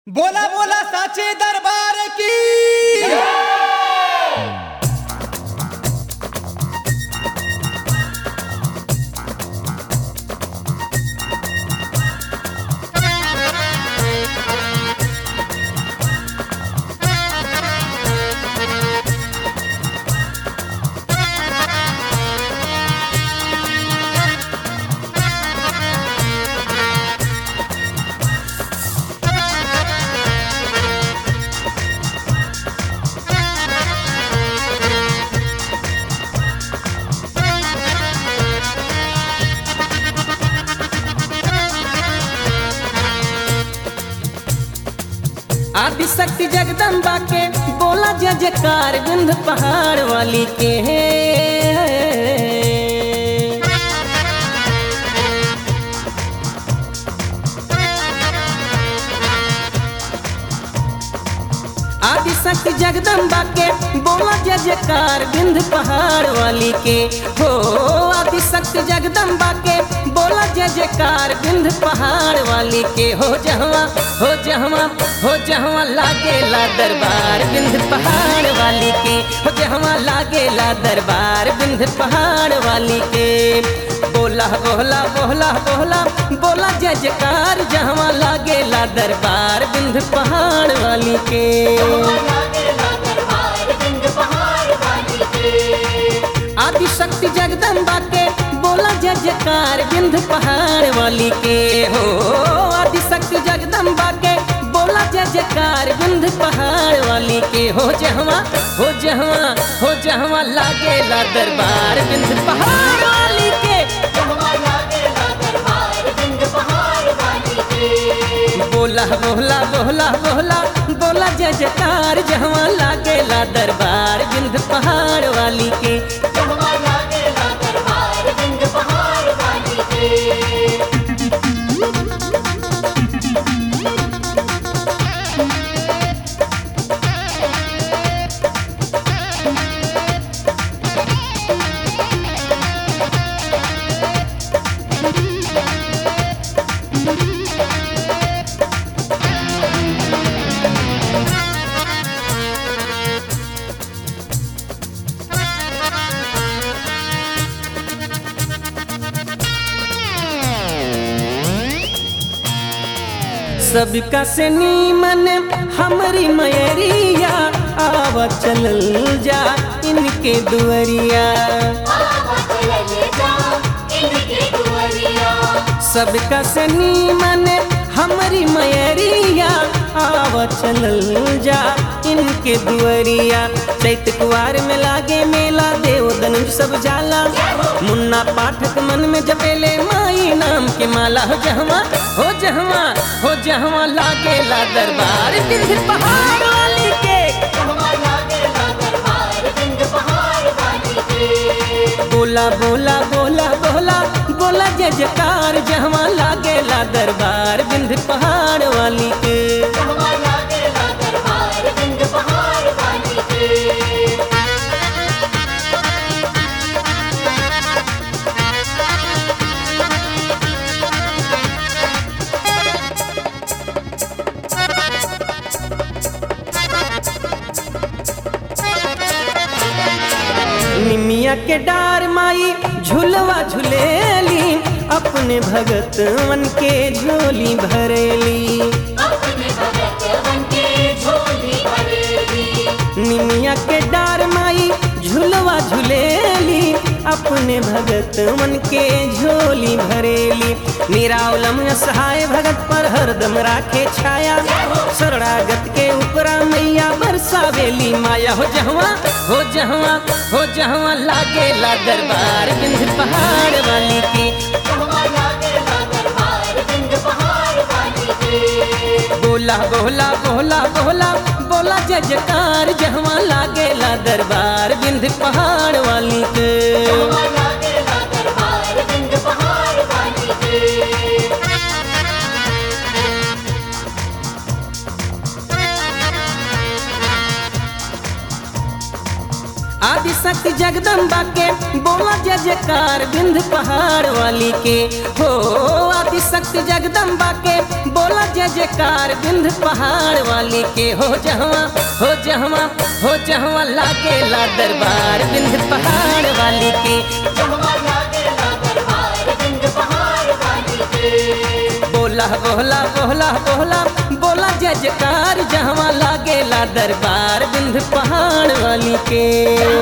बोला बोला साचे दरबार की आदिशक्ति जगदम्बा के बोला जय जयकार विंध्य पहाड़ वाली के आदिशक्ति जगदम्बा के बोला जय जयकार विंध्य पहाड़ वाली के हो आदिशक्ति जगदम्बा के बोला जय जयकार विंध्य पहाड़ वाली के हो जहवा हो जहवा हो जहवा लागेला दरबार विंध्य पहाड़ वाली के हो जहवा लागेला दरबार विंध्य पहाड़ वाली के बोला बोला बोला बोला बोला जय जयकार जहवा लागेला दरबार विंध्य पहाड़ वाली के आदिशक्ति जगदम्बा के बोला जय जयकार विंध्य पहाड़ वाली के हो आदिशक्ति जगदम्बा के बोला जय जयकार विंध्य पहाड़ वाली के हो जहवा हो जहवा हो जहवा लागेला दरबार विंध्य पहाड़ वाली के बोला बोला बोला बोला बोला जय जयकार जहवा लागेला दरबार विंध्य पहाड़ वाली के सबका से नीमन हमरी मयरिया आवा चलल जा इनके दुअरिया सबका से नीमन हमरी मयरिया आवा चलल जा इनके दुअरिया चैत कुआर में लागे मेला देव धनुष सब जाला मुन्ना पाठक मन में जपेले माई नाम के माला हो जहवा हो जहवा हो जहवा लागेला दरबार विंध्य पहाड़ वाली के बोला बोला बोला बोला बोला जय जयकार जहवा लागेला दरबार विंध्य पहाड़ वाली के निमिया के डार माई झुलवा झुलेली अपने भगतवन के झोली भरेली निमिया के डार माई झुलवा झुलेली अपने भगत मन के झोली भरेली निरावलम सहाय भगत पर हरदम राखे छाया शरणागत के ऊपरा मैया बरसावेली माया हो जहवा हो जहवा हो जहवा लागेला दरबार विंध्य पहाड़ वाली की बोला बोला बोला बोला बोला जय जयकार जहवा लागेला दरबार विंध्य पहाड़ वाली के आदिशक्ति जगदम्बा के बोला जय जयकार विंध्य पहाड़ वाली के हो आदिशक्ति जगदम्बा के बोला जय जयकार विंध्य पहाड़ के हो जहवा हो जहवा हो जहवा लागेला दरबार बिंद पहाड़ वाली के बोला बोला बोला बोला बोला जय जयकार जहवा लागेला दरबार बिंद पहाड़ वाली के